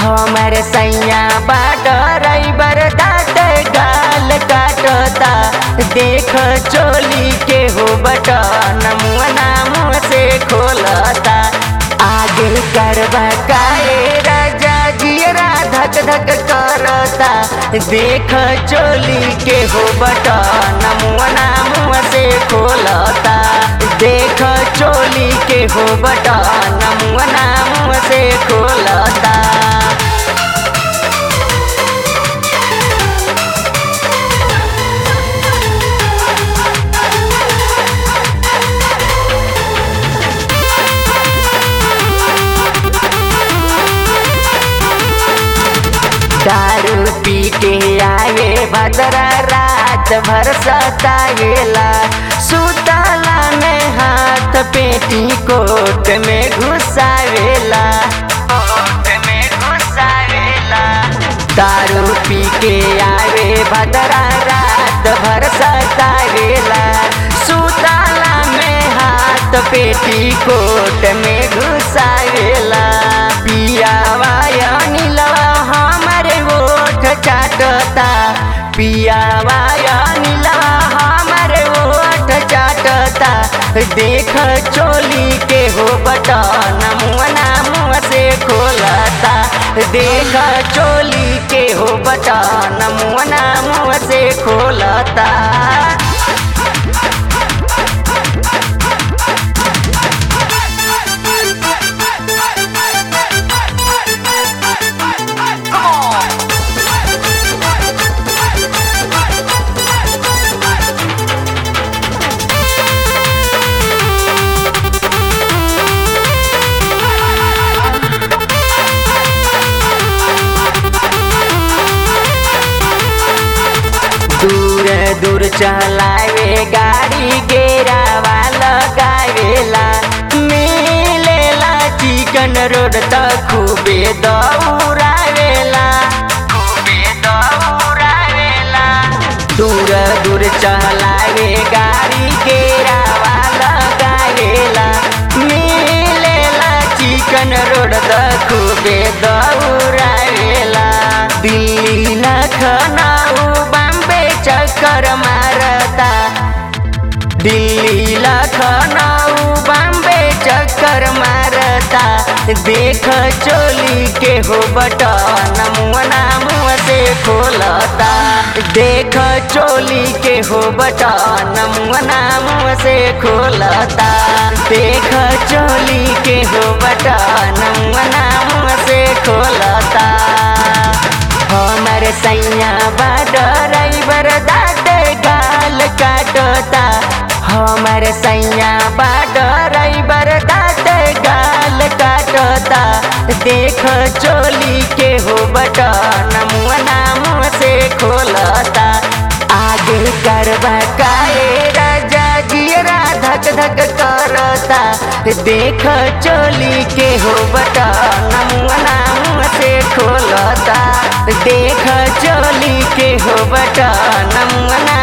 हमर सैया बाट रईबर दाँत गाल काटता देख चोली के हो बटन मुअना मुँह से खोलता आगे करबा काए राजा जियरा धक धक करता देख चोली के हो बटन मुअना मुँह से खोलता देख चोली के हो बटन मुअना मुँह से खोलता दारू पी के आवे भद्रा रात भर सतावेला सुतला में हाथ पेटी कोट में घुसावेला कोट में घुसावेला दारू पी के आवे भद्रा रात भर सतावेला सुतला में हाथ पेटी कोट में घुसावेला पियावा नीलवा हमारे ओठ चाटता पियावा नीलवा हमारे ओठ चाटता देख चोली के हो बटन मुअना मुँह से खोलता देख चोली के हो बटन मुअना मुँह से खोलता दूर दूर चलावे गाड़ी गेरावा लगावेला मिलेला चिकन रोड त खूबे दौड़ावेला खूबे दौड़ावेला दूर दूर चलावे गाड़ी गेरावा लगावेला मिलेला चिकन रोड त खूबे दौड़ावेला दिल्ली लखनऊ बम्बे चक्कर मारता दिल्ली लखनऊ बम्बे चक्कर मारता देख चोली के हो बटन मुअना मुँह से खोलता देख चोली के हो बटन मुअना मुँह से खोलता देख चोली के हो बटन मुअना मुँह से खोलता हमर सैया ड्राइवर दाँत गाल काटता हमर सैया ड्राइवर दाँत गाल काटता देख चोली के हो बटन मुअना मुँह से खोलता आगे करबा काए राजा जियरा धक धक करता देख चोली के हो बटन मुअना मुँह से खोलता देख चोली के हो बटन मुअना